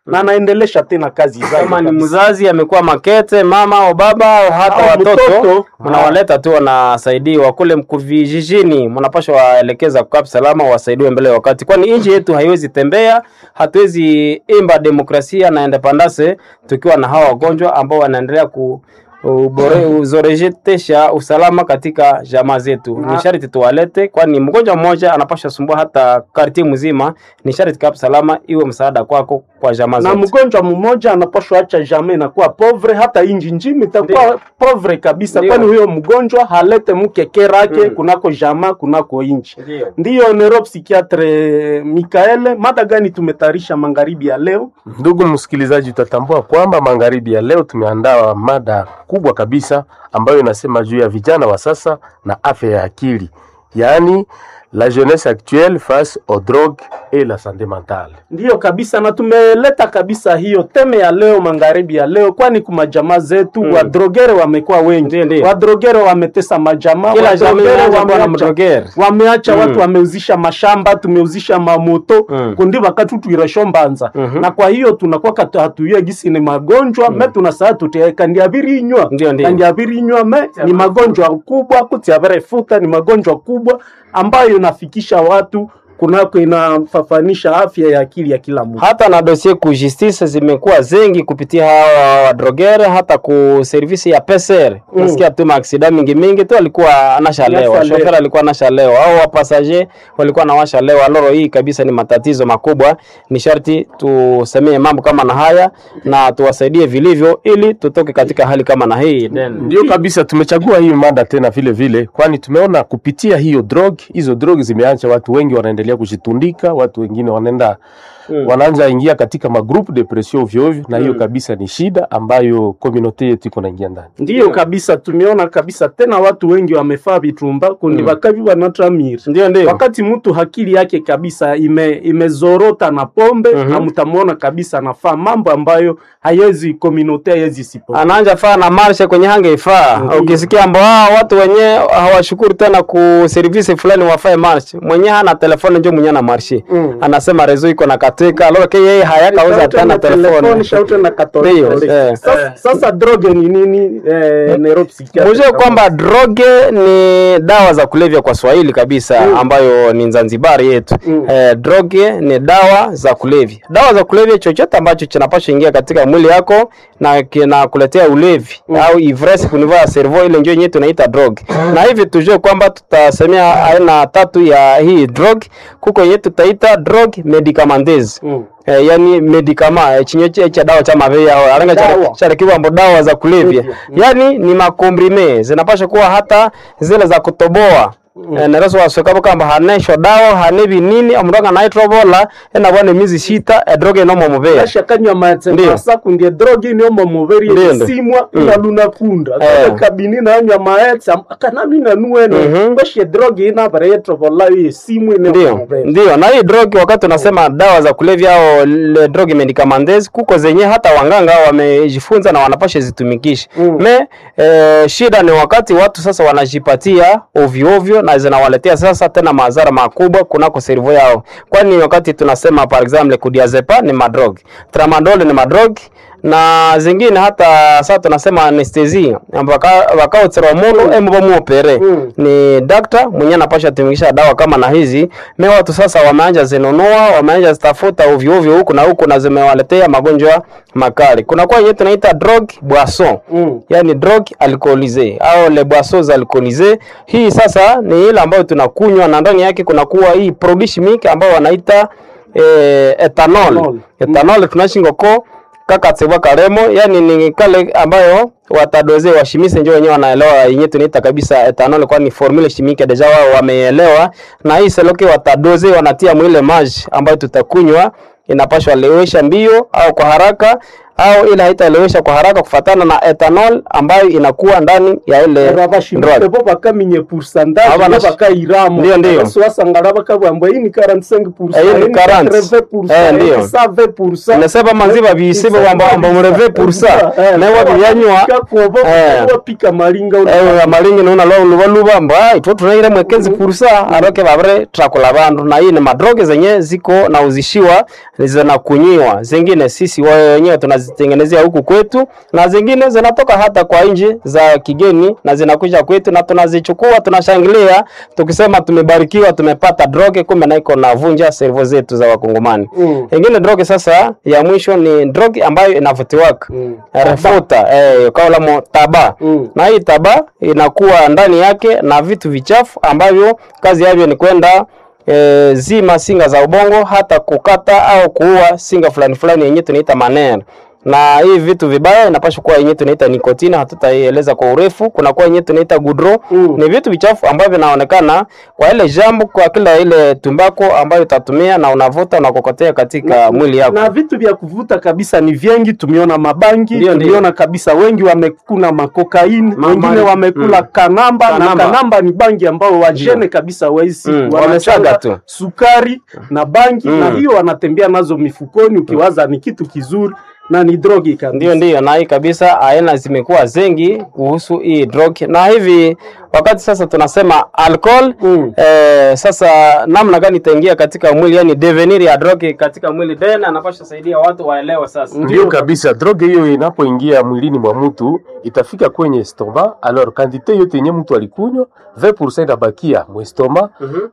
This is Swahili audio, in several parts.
na anaendelesha tena kazi zake kama ni kabisa. mzazi amekuwa makete mama au baba au hata Au watoto mtoto. mnawaleta tu wanasaidiwa kule mku- vijijini, mnapaswa waelekeza kukaa salama, wasaidiwe mbele ya wakati, kwani nchi yetu haiwezi tembea, hatuwezi imba demokrasia na independence tukiwa na hawa wagonjwa ambao wanaendelea ku ubore uzorejetesha usalama katika jamaa zetu. Ni sharti tuwalete, kwani mgonjwa mmoja anapasha sumbua hata kartie mzima. Ni sharti kaa salama iwe msaada kwako kwa jamaa na zetu. mgonjwa mmoja anapashwa acha jamii inakuwa povre, hata inji nzima itakuwa povre kabisa, Ndio. kwani huyo mgonjwa halete mkeke rake kunako jamaa kunako inchi. Ndio. Ndiyo neuropsikiatre Mikaele, mada gani tumetayarisha magharibi ya leo? Ndugu msikilizaji, utatambua kwamba magharibi ya leo tumeandaa mada kubwa kabisa ambayo inasema juu ya vijana wa sasa na afya ya akili, yaani la jeunesse actuelle face aux drogues et la santé mentale. Ndiyo kabisa, na tumeleta kabisa hiyo teme ya leo magharibi ya leo, kwani kuma jamaa zetu wadrogere wamekuwa wengi, Ndiyo, ndiyo. wadrogere wametesa majamaa, Kila jamii wadrogere inaanza kuwa na wameacha- mdrogere. wameacha watu wameuzisha mashamba, tumeuzisha mamoto Mm. kundi wakati tuiresho mbanza Mhm. na kwa hiyo tunakuwa katu hatuye gisi ni magonjwa me tunasaa tuteka ndiabirinywa Ndiyo, ndiyo. ndiabirinywa me ni magonjwa kubwa kutiavere futa ni magonjwa kubwa ambayo inafikisha watu kunako inafafanisha afya ya akili ya kila mtu. hata na dosie ku justice zimekuwa zengi kupitia hawa wadrogere, hata ku servisi ya PCR Mm. nasikia tu maaksida mingi mingi tu alikuwa anashalewa, Anashalewa. shofera alikuwa anashalewa au wapasaje walikuwa nawashalewa. Loro hii kabisa ni matatizo makubwa, ni sharti tusemee mambo kama na haya na tuwasaidie vilivyo, ili tutoke katika hali kama na hii Then, Ndio kabisa, tumechagua hii mada tena vile vile, kwani tumeona kupitia hiyo drug, hizo drug zimeacha watu wengi wanaendelea kujitundika, watu wengine wanaenda Mm. wanaanza ingia katika magroup depression ovyo ovyo, na hiyo kabisa ni shida ambayo community yetu iko naingia ndani. Ndiyo kabisa, tumeona kabisa tena watu wengi wamefaa vitumba kundi Mm. bakavi wanatramiri ndio ndio wakati mtu akili yake kabisa ime imezorota na pombe Mhm. na mtamwona kabisa anafaa mambo ambayo hayezi komunote hayezi sipo anaanja faa na marshe kwenye hange ifaa. Ndiyo. Ukisikia ambao ah, watu wenye hawashukuru tena ku service fulani wafae marshe, mwenye hana telefoni njo mwenye ana marshe Mm. anasema rezo iko na katika lolo ke yeye hayakauza Shaute tena na telefoni. shaute na katoliki. Ndiyo, eh. Sasa, sasa droge ni nini eh, neuropsychiatric? Mujue kwamba droge ni dawa za kulevya kwa Swahili kabisa Mm. ambayo ni Zanzibari yetu. Mm. Eh, droge ni dawa za kulevya. Dawa za kulevya chochote ambacho kinapaswa ingia katika mwili yako na kinakuletea ulevi au ivresse kwa niveau ya cerveau, ile ndio yenyewe tunaita drug. Na hivi tujue kwamba tutasemea aina tatu ya hii drug. Kuko yenyewe tutaita drug medicamenteuse Mm. Eh, yani medikama eh, chinyo che- cha dawa cha mavea au aranga cha Dawa. cha kiwambo dawa za kulevya Kulevya. yani ni makombrime zinapasha kuwa hata zile za kutoboa Eh, nereso waswekabo kamba hanesho dawa hanebi nini omuranga naitrobola ena bwane mizi shita edroge nomo mubea Kasha kanywa matse Ndiyo. masa kundie droge ni omo muveri Ndiyo, ndiyo. simwa Mm. ina luna kunda Eh. kaka kabini na anywa maetse akanami na nueno Mhm. kashe droge ina bare yetro bola ye simwe ne omo ndio muveri ndio na hii drug wakati unasema dawa za kulevya au le drug medicamenteuse kuko zenye hata wanganga wamejifunza na wanapasha zitumikisha Mm. me eh, shida ni wakati watu sasa wanajipatia ovyo ovyo na zinawaletea sasa tena madhara makubwa kunako servo yao kwani wakati tunasema par exemple kudiazepa ni madrog tramadol ni madrog na zingine hata sasa tunasema anestesia wakaotsera mundu emuba muopere Mm. ni dakta mwenye anapasha tumikisha dawa kama na hizi me watu sasa wameanja zinunua wameanja zitafuta ovyo ovyo huku na huku na zimewaletea magonjwa makali kuna kwa yenyewe tunaita drug boisson Mm. yani drug alcoolisee au le boissons alcoolisee hii sasa ni ile ambayo tunakunywa na ndani yake kunakuwa hii produit chimique ambayo wanaita eh, ethanol Ethanol. ethanol tunashingoko kakatsebwa karemo yani ni kale ambayo watadoze washimise njo wenyewe wanaelewa yenyewe tunaita kabisa ethanol kwani formule chimique deja wao wameelewa na hii seloke watadoze wanatia mwile maji ambayo tutakunywa inapashwa lewesha mbio au kwa haraka au ile haitaelewesha kwa haraka kufatana na ethanol ambayo inakuwa ndani ya ile rabashimike drug. bo bakaminye pourcentage Aba bo na- bakayiramo Ndio, ndio. Basi wasangala bakabwamba iyi ni 45% Eh, iyi ni iyi ni 40. 80%, Eh, iyi ni ndio. 120%. Nasema maziba bisibe wamba wamba mureve pursa Eh, na wa byanywa Kakuobo, Eh. wapika malinga una- ewe amalingi nuna lo luba luba mba itwo tunaire mwekezi pursa aroke babere trakula bandu na hii ni madroge zenye ziko na uzishiwa zinakunyiwa zingine sisi wenyewe tunazitengenezea huku kwetu na zingine zinatoka hata kwa nchi za kigeni na zinakuja kwetu na tunazichukua tunashangilia tukisema tumebarikiwa tumepata droge kumbe na iko navunja servo zetu za wakongomani Mm. ingine droge sasa ya mwisho ni droge ambayo inavutiwaka Mm. refuta eh, kaulamo taba Mm. na hii taba inakuwa ndani yake na vitu vichafu ambavyo kazi yavyo ni kwenda e, zima singa za ubongo hata kukata au kuua singa fulani fulani yenye tunaita manera na hii vitu vibaya inapaswa kuwa yenye tunaita nikotini, hatutaieleza kwa urefu. Kuna kuwa yenye tunaita gudro Mm. ni vitu vichafu ambavyo vinaonekana kwa ile jambo, kwa kila ile tumbako ambayo utatumia na unavuta unakokotea katika mwili yako. na vitu vya kuvuta kabisa ni vingi. Tumeona mabangi, Ndio, ndio. tumeona kabisa wengi wamekuna makokaini, Ma- wengine ma- wamekula mm. kanamba, Kanamba. na kanamba ni bangi ambao wajene kabisa waisi Mm, wanachanga wamesaga tu. sukari na bangi Mm. na hiyo wanatembea nazo mifukoni, ukiwaza ni kitu kizuri na ni drogi kabisa. Ndio, ndio, na hii kabisa aina zimekuwa zengi kuhusu hii drug, na hivi wakati sasa tunasema alcohol Mm. eh, sasa namna gani itaingia katika mwili, yani devenir ya drug katika mwili, then anapasha saidia watu waelewe sasa. Ndio kabisa, droge hiyo inapoingia mwilini mwa mtu itafika kwenye stoma. Alors quantité yote yenye mtu alikunywa 20% inabakia mu stoma,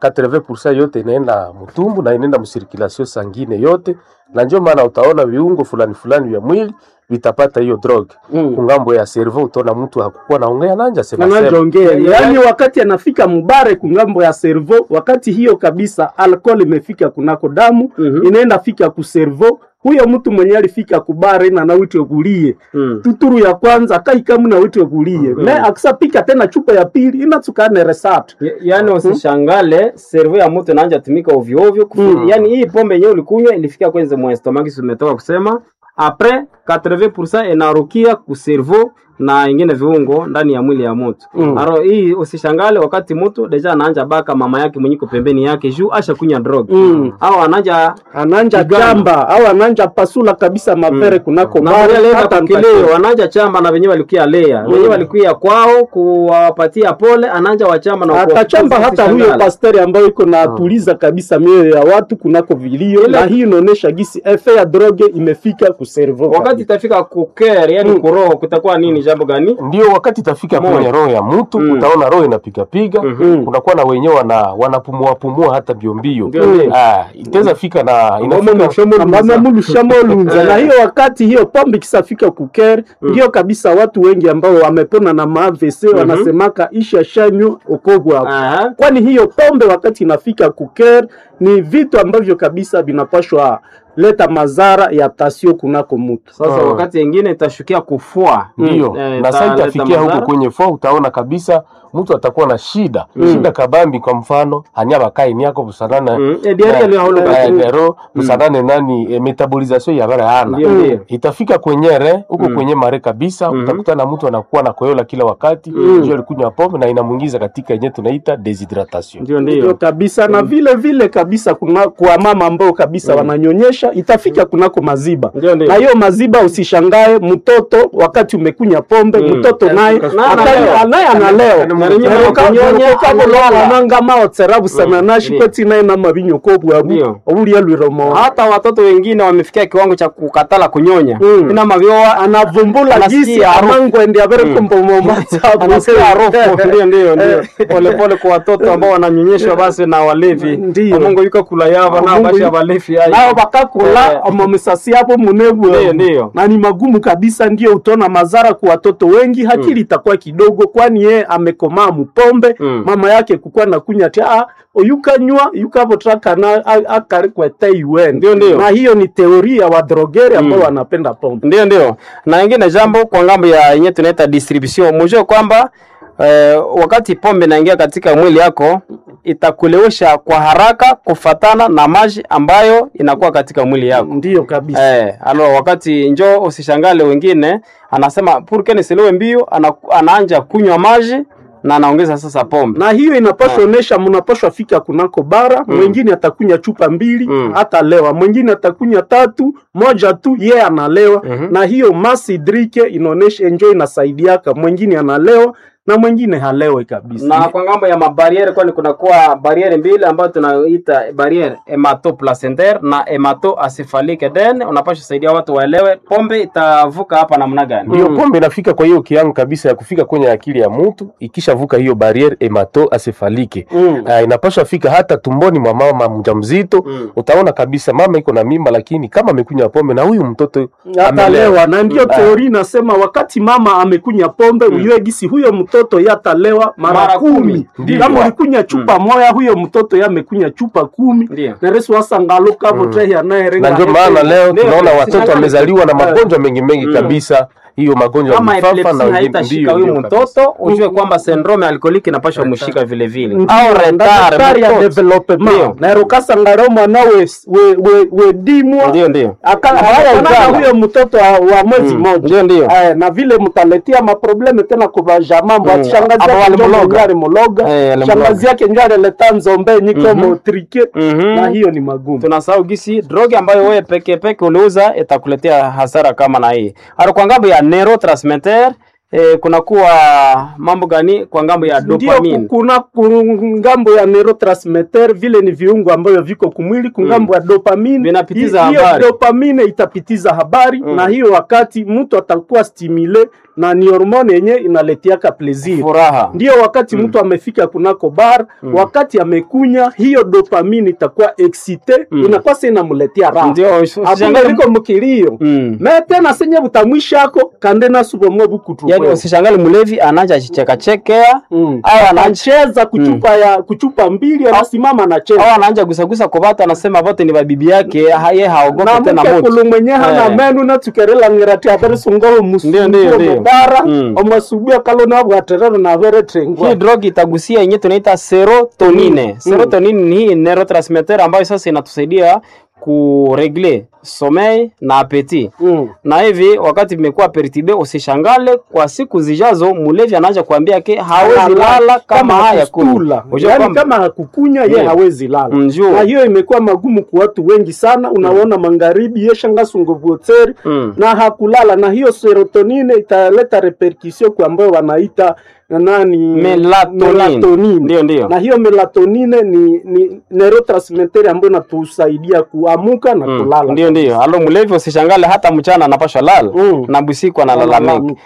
80% yote inaenda mtumbu na inaenda msirkulation sangine yote, na ndio maana utaona viungo fulani fulani vya mwili vitapata hiyo droge. Mm. Kungambo ya cerveau utaona mtu hakukuwa naongea nanja sema sema. anaongea Ya- yaani, wakati anafika mubare kungambo ya servo, wakati hiyo kabisa alcohol imefika kunako damu Mhm. inaenda fika ku servo. Huyo mtu mwenye alifika kubare na nawitwe kulie Mm. tuturu ya kwanza akaikamu nawitwe kulie Mhm. me akisapika tena chupa ya pili inatsukane resat Ya- Yaani usishangale servo ya mtu inaanza tumika ovyo ovyo. kufi- Mm. Yaani hii pombe yenyewe ulikunywa ilifika kwenye mwa stomach, si umetoka kusema apres 80% inarukia ku servo na ingine viungo ndani ya mwili ya mtu. Mm. Aro hii usishangale wakati mtu deja anaanja baka mama yake mwenyiko pembeni yake juu asha kunya drug. Mm. Au anaanja ananja Kigamba. chamba au ananja pasula kabisa mavere kunako na bare, wale hata kukilio wanaanja chamba na wenyewe walikuwa lea. Wenyewe walikuwa kwao kuwapatia pole ananja wachamba na atachamba kuwafukuza, hata huyo usishangale. pasteri ambayo iko na tuliza kabisa mioyo ya watu kunako vilio, Ile- na hii inaonyesha gisi efe ya droge imefika ku cerveau wakati kabisa. itafika kuker yani Mm. kuroho kutakuwa nini jambo gani Ndio wakati itafika Moyo. kwenye roho ya mtu Mm. utaona roho inapigapiga Mhm. kunakuwa na wenyewe wana wanapumua pumua hata mbio mbio. Ndio, ndio. Ah, itaweza fika na inafika Mama mulushamolunza na hiyo wakati hiyo pombe kisafika kuker ndio kabisa watu wengi ambao wamepona na maavc wanasemaka isha shanyo okobwa Aha. kwani hiyo pombe wakati inafika kuker ni vitu ambavyo kabisa vinapashwa leta madhara ya tasio kunako mutu sasa Mm. wakati ingine itashukia kufua ndio Eh, na sasa italeta itafikia huko madhara. kwenye fua, utaona kabisa mtu atakuwa na shida shida kabambi. Kwa mfano anyabakai niako busanana Mm. Eh, diarrhea leo hauna basi. nero busanane nani eh, metabolisation ya bara ana Ndio, ndio. itafika kwenye re huko kwenye mare kabisa, Mhm. utakutana mtu anakuwa na koyola kila wakati mm. alikunywa pombe na inamuingiza katika yenye tunaita deshydratation. ndio ndio ndio kabisa na vile vile kabisa kuna kwa mama ambao kabisa wananyonyesha itafika kunako maziba Ndio, ndio. na hiyo maziba usishangae mtoto wakati umekunya pombe Mm. mtoto naye Na akali- analewa. naye analewa Na nyuma ya kunyonya, analala. anangama otsera busana nashi Ndio. kweti naye na mabinyoko bwabu Ndio. obulia lwiromo hata watoto wengine wamefikia kiwango cha kukatala kunyonya Mm. ina mavyoa anavumbula Anasikia gisi harufu. amangwende avereko mbomoma anasikia harufu ndio ndio ndio polepole kwa watoto ambao wananyonyeshwa basi na walevi Ndio. Mungu yuko kula yava na Mungu basi yuko- abalevi ayi nao bakakula Eh. omomisasi yabo munebu Ndio, ndio. na ni magumu kabisa, ndio utaona madhara kwa watoto wengi, hakili itakuwa kidogo, kwani ye amekomaa mupombe Mm. mama yake kukuwa na kunya ti ah, oyukanywa yukavotrakana akarikwete iwen Ndio, ndio. na hiyo ni teoria wa drogeri ambao Mm. wanapenda pombe ndio ndio na ingine jambo kwa ngambo ya yenye tunaita distribution mujue kwamba eh, wakati pombe inaingia katika mwili yako itakulewesha kwa haraka kufatana na maji ambayo inakuwa katika mwili yako. Ndiyo kabisa. Eh, alo wakati njo usishangale wengine anasema purke nisilewe mbio ana, anaanja kunywa maji na anaongeza sasa pombe. na hiyo inapaswa onesha mnapaswa fika kunako bara mwingine atakunya chupa mbili Mm. atalewa mwingine atakunya tatu moja tu ye analewa Mhm. na hiyo masi drike inaonesha enjo inasaidiaka mwingine analewa na mwingine halewe kabisa na kwa ngambo ya mabariere kwani kunakuwa bariere mbili ambayo tunaita bariere hematoplacentaire na hematoencephalique then unapaswa saidia watu waelewe pombe itavuka hapa namna gani Ndio pombe inafika kwa hiyo kiango kabisa ya kufika kwenye akili ya mtu, ikishavuka hiyo barriere hematoencephalike Mm. uh, inapaswa fika hata tumboni mwa mama mjamzito. Mm. Utaona kabisa mama iko na mimba, lakini kama amekunywa pombe na huyu mtoto atalewa na ndio Mm. teori inasema wakati mama amekunya pombe mm. uyue gisi huyo mtoto yatalewa mara, Mara kumi. kumi Ndiyo. kama ulikunya chupa moya huyo mtoto yamekunya chupa kumi Ndiyo. neresu wasangaluka votehi anayerenga na ndio maana leo Ndio, tunaona ndio, watoto sisi- wamezaliwa na Eh. magonjwa mengi mengi Mm. kabisa, hiyo magonjwa ya kama mifafa epilepsi na wengine haitashika ndio, huyu ndio kabisa. mtoto ujue kwamba syndrome alkoliki inapaswa mshika vile vile Ndiyo, au na retard daktari ya mtoto. development Ndio. naero kasangaro mwana we, we, we, we dimwa ndio ndio Aka- Haya akana ujana. huyo mtoto wa, wa mwezi Mm. moja Ndio, ndio. Eh, na vile mtaletia maprobleme tena kuvaja mambo Mm. ati shangazi Aba yake njo walimloga. njari mologa Eh, alimloga. shangazi yake njo alileta nzombe nyiko Mhm. motrike Mhm. na hiyo ni magumu tunasahau gisi droge ambayo wewe peke peke uliuza itakuletea hasara kama na hii. Hata kwa ngambo ya neurotransmitter eh, kunakuwa mambo gani kwa ngambo ya ndio dopamine? ku- kuna ku- ngambo ya neurotransmitter vile ni viungo ambavyo viko kumwili kungambo ya dopamine Vinapitiza Hi- hiyo habari. dopamine itapitiza habari Mm. na hiyo wakati mtu atakuwa stimule na ni hormone yenye inaletiaka plaisir Furaha. ndio wakati mtu amefika kunako bar wakati amekunya hiyo dopamine itakuwa excite Mm. inakuwa sasa inamletea raha Ndio hakuna usishangae liko mukilio Mm. me tena senye butamwishako kande nasubomwe bukutu Yaani usishangae mlevi anaanza chicheka chekea Mm. au anaanza anacheza kuchupa ya kuchupa mbili anasimama anacheza au anaanza gusagusa kwa watu anasema wote ni babibi yake ha- yeye na haogopi tena muke moto. kulu mwenye hana Eh. menu natukerela ngirati avere sungoho Ndio, ndio, musubuo ndio. mubara Mm. omasubia kalo nabwaterero navere trengwa Hii drug itagusia yenyewe tunaita serotonine. Mm. Serotonine ni hii neurotransmitter ambayo sasa inatusaidia kuregle sommeil na appetit. Mm. na hivi wakati vimekuwa pertibe, usishangale kwa siku zijazo mulevi anaanza kuambia ke hawezi lala kama haya kustula kula. yani kama hakukunya ye Ndio. hawezi lala Mjua. na hiyo imekuwa magumu kwa watu wengi sana unaona magharibi yeshangasungovuoteri Mm. na hakulala na hiyo serotonine italeta repercussion kwa ambayo wanaita nani Melatonin. melatonin. Ndio, ndio. na hiyo melatonine ni, ni neurotransmitter ambayo inatusaidia kuamuka na Mm, kulala Ndio, ndio. Alo mulevi usishangale hata mchana anapasha lala Mm. na busiku analalamika. Analalamika.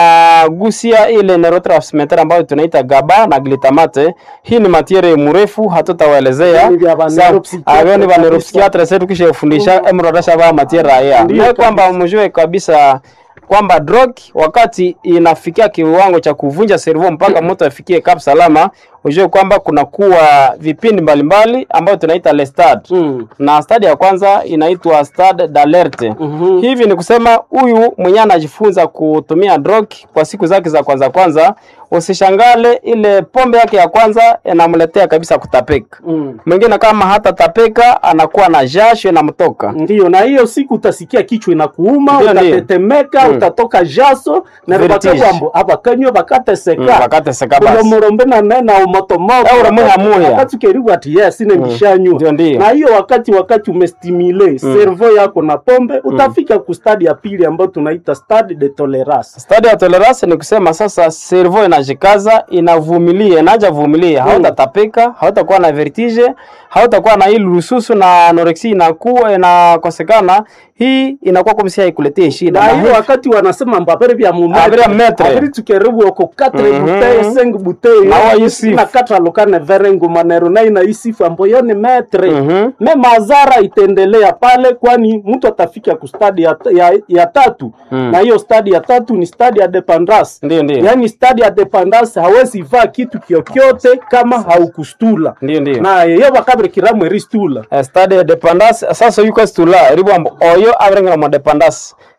Inagusia ile neurotransmitter ambayo tunaita GABA na glutamate. Hii ni matiere mrefu hatutawaelezea. Ni vya ba Sa- neuropsychiatre Ayo ni ba kabisa. neuropsychiatre sasa tukishafundisha emrodasha ba matiere haya. Ndio Na kwamba mjue kabisa kwamba drug wakati inafikia kiwango cha kuvunja servo mpaka mtu afikie kap salama, ujue kwamba kuna kuwa vipindi mbalimbali ambayo tunaita le stade Mm. na stadi ya kwanza inaitwa stade d'alerte. Mhm. Hivi ni kusema huyu mwenyewe anajifunza kutumia drug kwa siku zake za kwanza kwanza, usishangale ile pombe yake ya kwanza inamletea kabisa kutapeka. Mm. Mwingine kama hata tapeka anakuwa na jasho inamtoka. Ndiyo, na hiyo siku utasikia kichwa inakuuma, Ndio, ndio. utatetemeka, Mm. utatoka jaso na Vertige. bakabwambo abakanywa Mm, bakateseka bakateseka basi. kulomorombe na nena umotomoto Eure muya muya. wakati ukeriwa ati yes ine mbishanywa Ndio, ndio. na hiyo wakati wakati umestimule servo yako na pombe utafika ku stadi ya pili ambayo tunaita stade de tolerance Stadi ya tolerance ni kusema sasa servo inajikaza, inavumilia, inaja vumilia, hautatapika, hautakuwa na vertige, hautakuwa na ile rususu na anorexia inakuwa inakosekana. Hii inakuwa kama si haikuletee shida. na Na hiyo hivi- wakati wanasema mbabere vya Abere vya metre. abiri tukeribu oko 4 Mhm. bouteille 5 bouteille Na wa isifu. na katra lokane verengo manero na ina isifu ambayo ni metre Mhm. me mazara itaendelea pale kwani mtu atafika ku stadi ya, ya, ya tatu Mm. na hiyo stadi ya tatu ni stadi ya dependance Ndio, ndio. yaani stadi ya dependance hawezi vaa kitu kyokyote kama haukustula Ndio, ndio. na yeyo bakabire kiramwe ristula Eh, stade de dependance sasa yuko stula ribombo oyo abrengera mo dependance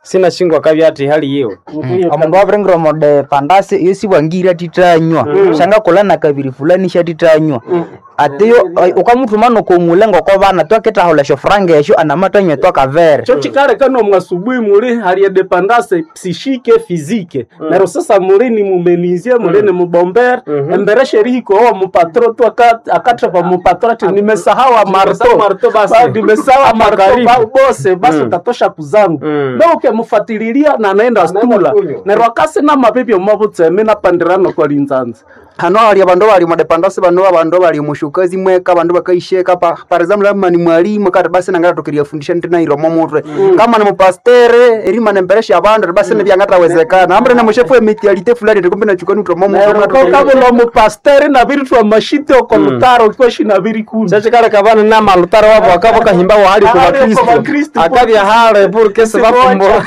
sina shingo akabya ati hali hiyo omundu waviringire omode pandasi iyo siwangire atitanywa shanga kulana kabiri fulani shatitanywa atiyo ukamutuma nokomule ngoko bana twakitahula esyo franga esyo anamatanywa twakavere cho chikaleka nomwe asubuhi muli hali dependance psishike fizike nero sasa muli ni mumenizie muli ni mubombere embere sherihiko owa mupatro tu aka- akatrapa mupatro ati nimesahau Nimesahau marto basi. Ba- nimesahau Ama marto karibu. ba- bose basi utatosha kuzangu Mm. na ukemufatilia na anaenda stula kunywa. nero akasi na mabibi omabutseme napandirano kwa linzanzi hano hali abandu bali modepandasi bano abandu bali mushukazi mweka abandu bakaisheka pa par example kama ni mwalimu kati basi nangata tukiria fundisha ntina iromo mutwe kama ni mupastere erima nemberesha abandu basi ne byangatawezekana ambre ne mushefu emitialite fulani ndikumbe na chukani utomo mutwe kabula mupasteri nabiri twa mashite oko lutaro kweshi nabiri kumi chachikaleka bana na malutaro wabo akabo kahimba wahali ku Hali ku bakristo bakristo. akabya hale porque se bakumbura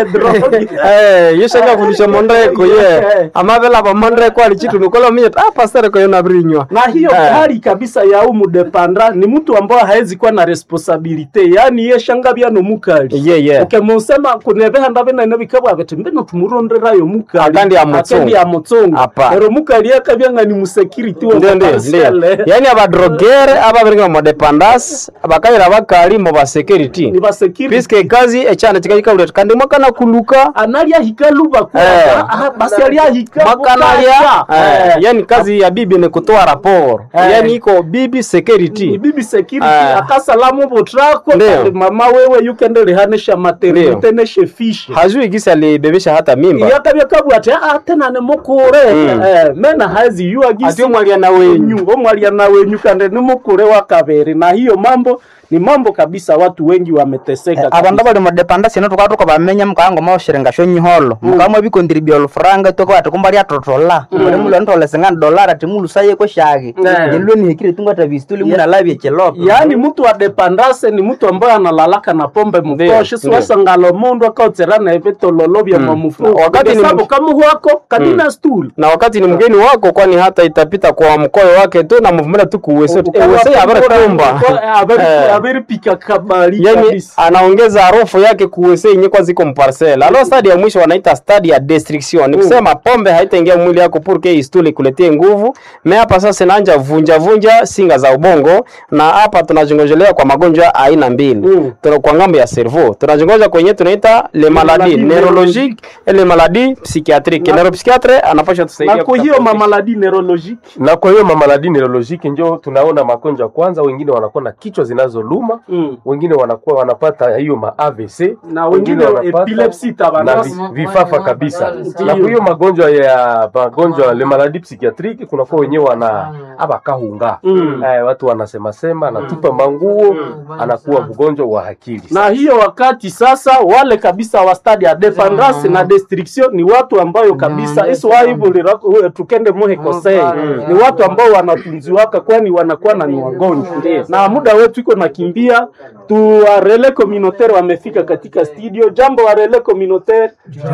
Eh, yeshaka kundisha mondreko ye amabela ba mondreko ali chitu nikola mie ah pastor ko yona brinywa na hiyo Eh. hali kabisa ya umu depanda ni mtu ambaye haezi kuwa na responsibility yani ye shanga bya no mukali ye ye ukemusema kunebeha ndabe na nabikabwa bete mbino tumuronderayo mukali Akandi ya mutsungu. Akandi ya mutsungu Apa. ero mukali yakabya nga ni musecurity wa ndio ndio parcelle. ndio yani abadrogere ababiringa mu dependance bakayira bakali mu ba security ni ba security piske kazi echana chikajikauleta kandi mwakana kuluka analia hikaluba kwa Eh. ah, basi alia hika makanalia bukacha. eh, yani kazi ya bibi ni kutoa raporo Eh. yani iko bibi ni security bibi security Ah. akasalamu butrako Ndio. kandi mama wewe yukendelihanisha maternite Ndio. neshe fishe hajui gisi alibebesha hata mimba yakabya kabwa ati ah tena nimukure Mm. eh, mena hazi yua ati gisi omwalia na wenyu omwalia na wenyu kandi nimukure wa kabere na hiyo mambo ni mambo kabisa watu wengi wameteseka abandu kabisa. bali modepandasi no tukaba tukabamenya mukanga maoshiringa sho nyiholo mukamwe bikontribua olufuranga toko ati kumba lyatotola uli mulo ntole singana dolara ati mulusaye kweshaki Eh. nilwe nihikire tungata visituli munalavye chiloko yaani mtu wa dependance ni mtu ambaye analalaka na pombe mutoshe ndio. siwasangalo mundu akautserana evitololo vya mamufu Wakati ni sabu mtu- kamuhwako kadina stool na wakati ni mgeni wako kwani hata itapita kwa mkoyo wake tu na mvumela tu kuwese ewese abaratumba averipika kabali yani kabisa anaongeza harufu yake kuwese yenye kwa ziko mparcel alo stadi ya mwisho wanaita stadi ya destruction ni kusema pombe haitaingia mwili yako purke istuli kuletie nguvu me hapa sasa inaanja vunja vunja singa za ubongo na hapa tunazongojelea kwa magonjwa aina mbili Mm. tuna kwa ngambo ya cerveau tunazongoja kwenye tunaita le maladie maladie neurologique et le maladie psychiatrique neuropsychiatre anapasha tusaidia na kwa hiyo kutafuta- mamaladi neurologique na kwa hiyo mamaladi neurolojiki njo tunaona magonjwa kwanza, wengine wanakuwa na kichwa zinazoluma Mm. wengine wanakuwa wanapata hiyo ma AVC na wengine wanapata epilepsy na tabanasi vi- vifafa kabisa. Ndiyo. Na kwa hiyo magonjwa ya magonjwa le maladi psychiatrique kunakuwa wenyewe wana abakahunga Mm. eh, watu wanasema sema anatupa manguo anakuwa mgonjwa wa akili. na hiyo wakati sasa wale kabisa wa stadi ya dependance na destruction ni watu ambayo kabisa iswaibulira tukende muhe kosei ni watu ambao wanatunziwaka kwani wanakuwa na ni wagonjwa na muda wetu iko nakimbia tu warele communautaire wamefika katika studio jambo warele communautaire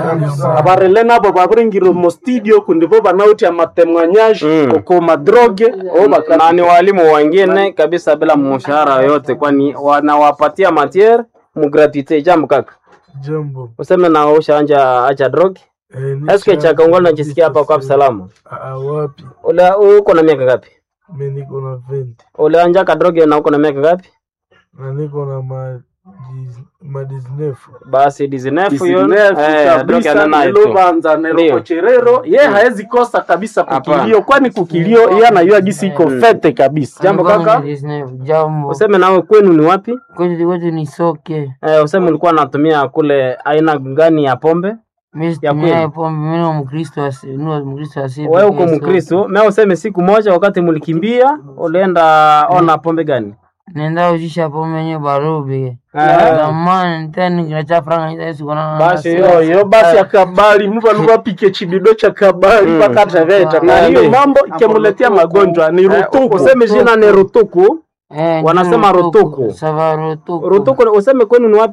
abarele nabo baburingiro mo studio kundivo banauti amatemwanyaje Mm. koko madroge o bakana na ni walimu wengine kabisa bila mshahara yoyote, kwani wanawapatia matiere mugratuite. Jambo kaka, Jambo. useme na ushanja acha drug Eh, ni eske cha- cha Kongo najisikia hapa kwa salama. Ah, wapi? Ule uko na miaka ngapi? Mimi niko na 20 Ule anja ka drug na uko na miaka ngapi? na niko na ma dis- ma 19. Basi 19 hiyo Isinefu eh drug kabisa ananayo tu. nilobanza Ndio. nerokocherero ye haezi kosa kabisa Hapana. kukilio kwani kukilio ye anayua gisi iko fete kabisa Jambo kaka, Jambo. useme nawe kwenu ni wapi? Kwetu kwetu ni soke. Eh, useme ulikuwa unatumia kule aina gani ya pombe? Mimi Ya situmia kweli? pombe, mimi ni Mkristo asi, ni Mkristo asi. Wewe uko Mkristo, mimi useme siku moja wakati mlikimbia ulienda ona pombe gani? Nenda ujisha pombe yenye barubi. Eh. Zamani tena kinacha franga nita Yesu kuna. Basi yo yo basi akabali muva luvapike chibido cha kabali pakataveta na hiyo Ndio. mambo ikemuletea magonjwa ni rutuku Useme jina ni Rutuku. Eh, Wanasema ndio rutuku. Sava rutuku. Rutuku useme kwenu ni wapi?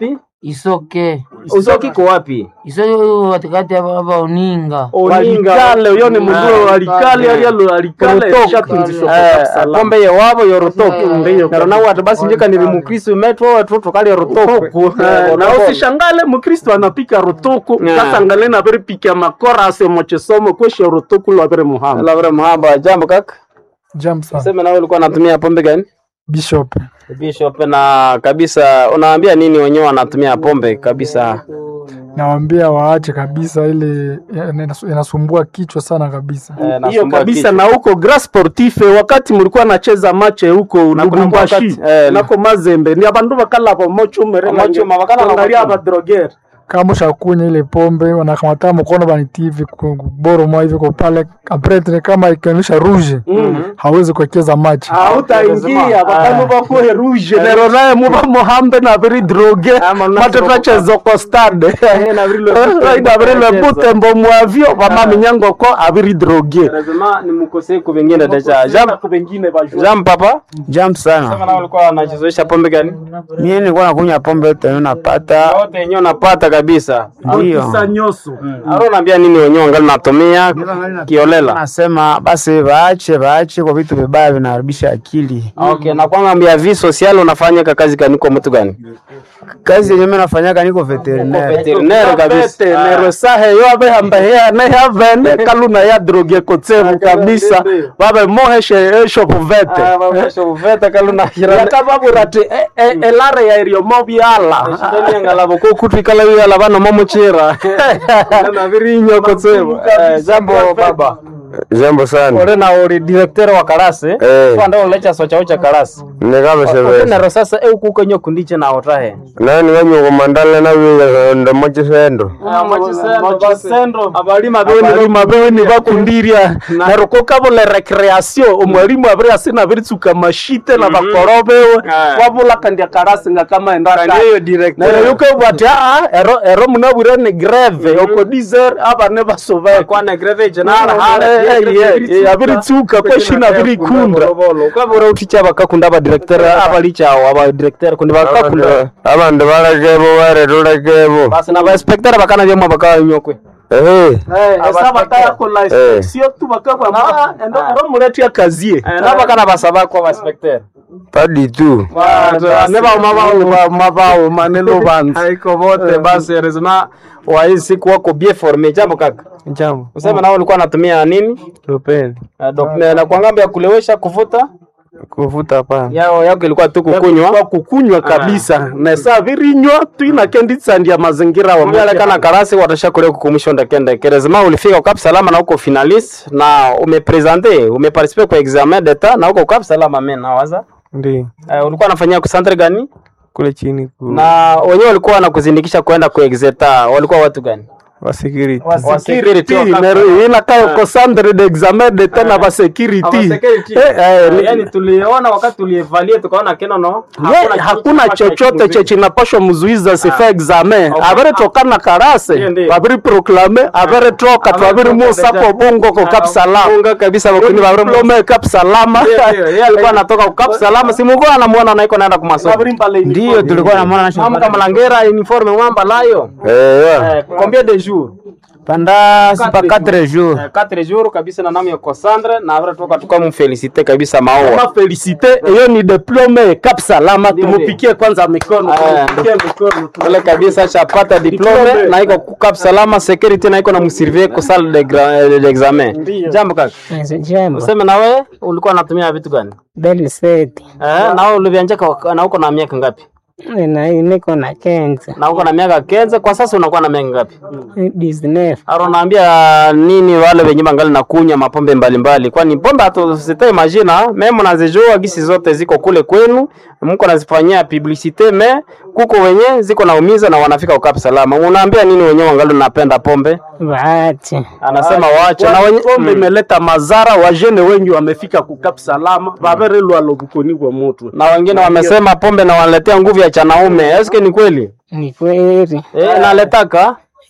isoke Usoki iko wapi? isoke huko katikati hapa hapa uninga walikale uyo ni mundu walikale alialo alikale shatunzishwa Eh, pombe ye wabo yorotoko nero nawe ati basi njeka nili mukristo metwo watoto kali yorotoko na usishangale mukristo anapika rotoko Yeah. kasangale na veri pika makora ase mochesomo kweshe rotoko lwa veri muhamba labda mahaba jambo kaka Jam sana. sema nawe ulikuwa unatumia pombe gani Bishop. bishop na kabisa unawaambia nini wenyewe wanatumia pombe kabisa Nawaambia waache kabisa ile inasu- inasumbua kichwa sana kabisa. Eh, hiyo nasumbua kabisa kichwa. na huko Gras Sportif wakati mulikuwa nacheza mache huko Lubumbashi wakati, eh, nako Mazembe ni abandu bakala bomochumere Bomochuma, bakala bangaria bomochuma. abadroger Kama ushakunya ile pombe wanakamata mkono banitive boro mwa hivi kwa pale après kama ikionyesha rouge hawezi kuwekeza maji. hautaingia bakanu bakuhe rouge nero naye muba muhambe na biri droge Ama na mate droge. twachezoko stade na biri le butembo. na biri le butembo mwavyo bamaminyango ko abiri droge lazima ni mkosee ku vingine deja jam bengine bajua jam papa Jam sema sana. nawe ulikuwa unajizoesha pombe gani Mimi nilikuwa nakunywa pombe yote napata. wote yenyewe unapata kabisa Ndio. kisa nyoso aro unaambia nini wenyewe wangali natumia kiolela Nasema basi waache waache kwa vitu vibaya vinaharibisha akili. okay na kwanga mbia vi social unafanya ka kazi kaniko mtu gani Kazi yenyewe mimi nafanyaga niko veterinaire. veterinaire kabisa nero sahe yo abe hambahea ne havene kaluna ya droge kotsevu kabisa babe moheshe esho puvete veta kaluna yakababura ti e- e- elare ya irio mobyala ngalabo ko kutwikala yala bano momuchira na virinyo kotsevo jambo baba jambo sana ore na uri director wa karase Eh. kwanda ulecha socha ucha karase nikamesevesa nero sasa eu kukenyo kundiche na otahe nani wanyuko mandala na wiga ndo mochisendo abalima abalima beweni bakundirya nero kokabula recreation omwalimu abiri asina biritsuka mashite na bakoro bewe Ah. wabula kandya karasi nga kama endaka Kandiyo director. nero yukebwa ati aa ero ero munabwire ni greve oko dizer abane basoveka kwana greve Eh, jenara eh, eh, abiritsuka kweshina birikunda ukabura uticha bakakunda aba director abalicha aba director kundi bakakunda abandu balekebo baretulekebo basi na ba inspector bakana byamwe bakanyokwe ehe esa batayakola inspection tu bakabwa endo ero muretya kazie na bakana basaba kwa ba inspector padi tu ne bauma mabauma ne lubanza haiko vote basi rezima wa hii siku wako bien formé jambo kaka Jambo. useme nao ulikuwa unatumia nini Tupeni. uh, dok, na kwa ngambo ya kulewesha kuvuta Kuvuta hapana. yao yako ilikuwa tu kwa kukunywa kukunywa kabisa na saa virinywa tuinakenditsandia mazingira wa umealekana karasi watasha kule kukumusha ndekende kerezima ulifika ukap salama na uko finalist na umepresente umeparticipe kwa examen d'etat na uko ukap salama mimi nawaza Ndio. uh, ulikuwa unafanyia ku centre gani Kule chini ku na wenyewe walikuwa wanakuzindikisha kwenda ku exeta walikuwa watu gani wa security. Wa security, wakap- inakayo ko centre d'examen de tena ba security security. Eh, eh, ni- yani tuliona wakati tulievalia tukaona keno no Ye, hakuna chochote che chinapashwa mzuiza sifa examen Okay. avere toka na karase Ndiyo, ndiyo. vaviri proklame avere toka twaviri musa ko bongo ko kap salama unga kabisa bakuni ba diplome kap salama yeye alikuwa anatoka ukap salama si mungu anamuona naiko naenda kwa masomo Ndio tulikuwa na mwana mama kama langera uniforme mwamba layo eya eh, combien de jours panda sipa 4 jours. eh, 4 jours kabisa na namu ya Cassandre na avre toka tukamfelicite kabisa maua Kama felicite hiyo ni diplome kap salama tumupikie kwanza mikono Eh, tumupikie mikono Ule kabisa chapata diplome Diplome. na iko kukap salama security na iko na msurveiller ko salle de gra- de examen. Jambo kaka. Jambo. Useme na wewe ulikuwa unatumia vitu gani? Beliseti. Eh, na wewe ulivianjaka na uko na miaka ngapi? Na niko na kenza. Na uko na miaka kenze kwa sasa unakuwa na miaka ngapi? Disney. Aro naambia nini wale wenye bangali na kunya mapombe mbalimbali kwani pombe hatusite majina meme nazijua gisi zote ziko kule kwenu mko nazifanyia publicite me kuko wenye ziko naumiza na wanafika ukap salama unaambia nini wenyewe wangali napenda pombe Waache. anasema waache na wenye pombe imeleta mazara wajene wengi wamefika kukap salama vavere lwalo bukoni kwa mutu na wengine wamesema pombe na wanaletea nguvu ya chanaume eske ni kweli Ni kweli. eh naletaka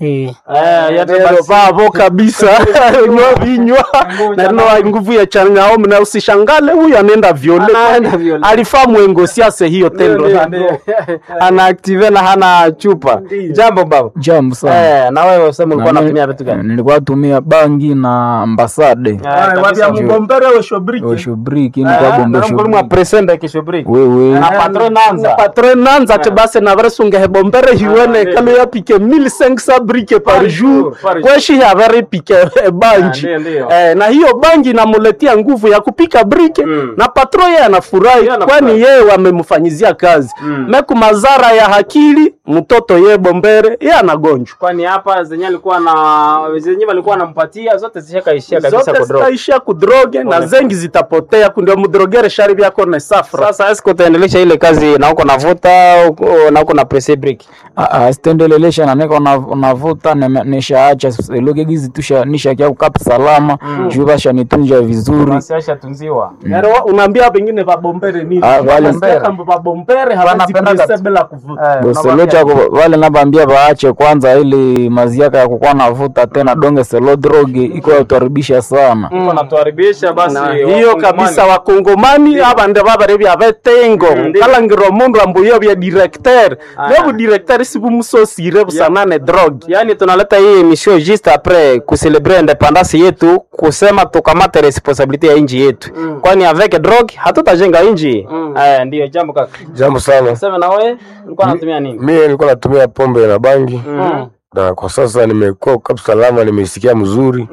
Eh. Eh, yate Nero basi. vavo kabisa nywa vinywa na rino wa nguvu ya chanyaom na usishangale huyu anaenda viole Anaenda viole. alifaa mwengo siase hiyo tendo Ndio, ndio. ana active na hana chupa jambo baba Jambo sana. eh na wewe useme ulikuwa Na mi- unatumia vitu gani Nilikuwa natumia bangi na ambasade. Eh, wavya kabisa. mgombere weshobriki Oshobriki Eh, nilikuwa bombe na ngoli mwa shobriki. presenda kishobriki Wewe. na patron nanza patre nanza te base na vresunge hebombere hiwene ndio. kale ya pike 1500 brike par Par jour jour, par jour. kweshi havere pike eh, banji Ah, ndio, ndio. eh, na hiyo bangi inamuletia nguvu ya kupika brike Mm. na patro yeye anafurahi Yeye anafurahi. kwani yeye wamemfanyizia kazi Mm. meku mazara ya hakili mtoto ye bombere ye anagonjwa kwani hapa zenye alikuwa na zenye walikuwa wanampatia zote zishakaishia kabisa zote kudrop zitaishia kudroge na zengi zitapotea kundio mudrogere shari vyako ne safra sasa eske utaendelesha ile kazi na uko navuta uko- na uko na presse break Ah, ah, sitendelelesha na niko na- navuta nime- nishaacha luge gizi tusha nishakia kukapa salama juu basha nitunja vizuri basi ashatunziwa Nero unaambia pengine vabombere nini? Ah, wale- Wanasikia kama vabombere hawezi Wanapenda kulisa kat- bila kuvuta. boselocha wale nabambia baache kwanza ili maziaka ya kukuwa navuta tena donge selo drogi iko yatuharibisha sana uko natuharibisha basi Na wakongomani. hiyo kabisa wakongomani abande babare bya betengo kalangiro mundu ambuyo bya directeur byo directeur sibu musosire busanane drogue yaani tunaleta hii emission juste après kucelebre independance yetu kusema tukamate responsabilité ya inji yetu kwani avec drogue hatutajenga inji eh, ndiyo jambo kaka Jambo sana. sema na wewe ulikuwa unatumia nini Mimi nilikuwa natumia pombe na bangi na kwa sasa nimekuwa kwa salama, nimesikia mzuri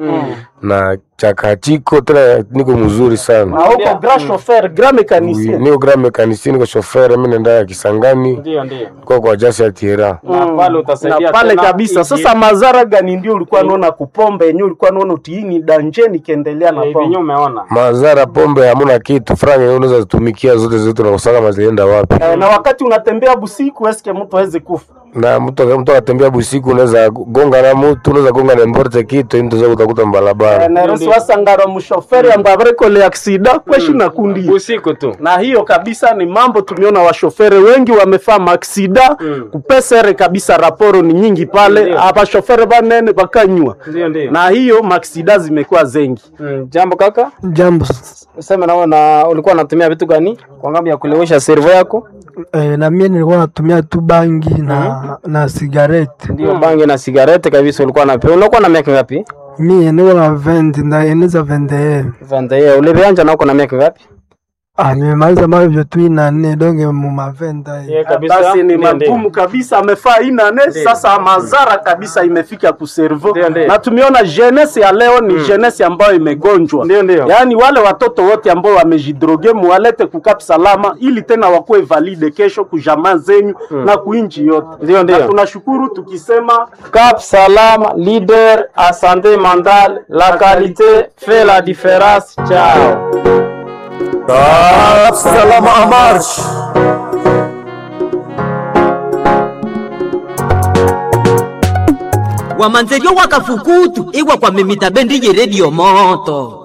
na chakachiko tena, niko mzuri sana. na huko grand chauffeur grand mécanicien Niko grand mekanisini, niko shofere, mimi naenda ya Kisangani ndio ndio kwa kwa jasi ya Tiera. na pale utasaidia na pale tena kabisa inji sasa mazara gani ndio ulikuwa naona kupombe yenyewe ulikuwa naona utiini danje nikiendelea na yetu. Hivi pombe umeona Mazara pombe hamuna kitu, franga unaweza zitumikia zote zote, na kusaka mazienda wapi? Eh, na wakati unatembea busiku eske mtu aweze kufa na mtu mtu akatembea busiku, unaweza gonga na mtu, unaweza gonga na mborte kitu, mtu zaweza kutakuta mbalabara. naerosi wasangara mushoferi ambaye abarekole aksida kweshi na kundi usiku tu na hiyo kabisa ni mambo tumeona washofere wengi wamefaa maksida Mm. kupesere kabisa raporo ni nyingi pale Ndio. abashofere banene bakanywa ndio ndio na hiyo maksida zimekuwa zengi Mm, jambo kaka Jambo. useme nawe na ulikuwa unatumia vitu gani kwa ngambo ya kulewesha servo yako Eh, na mie nilikuwa natumia tu bangi na na sigareti. ndio bangi na sigarete kabisa ulikuwa na ulikuwa na miaka ngapi Mie niko na 20 ndaeneza 21. Vanda ulivianja na uko na miaka ngapi Ah, nimemaliza mavyo tu ina nne donge mu mavenda hii. Yeah, kabisa. basi ni Ndio, ndio. magumu kabisa amefaa inane sasa mazara kabisa imefika kuservo Ndio, ndio. na tumeona jeunesse ya leo ni jeunesse ambayo imegonjwa Ndio, ndio. yaani wale watoto wote ambao wamejidroge muwalete kukap salama ili tena wakuwe valide kesho kujamaa zenyu na kuinchi yote Ndio, ndio. na tunashukuru tukisema Cap Salam, leader à santé mentale, la qualité fait la différence. Ciao. Salama amarsh. wamanzeryo wakafukutu iwa kwa mimita bendi ye redio moto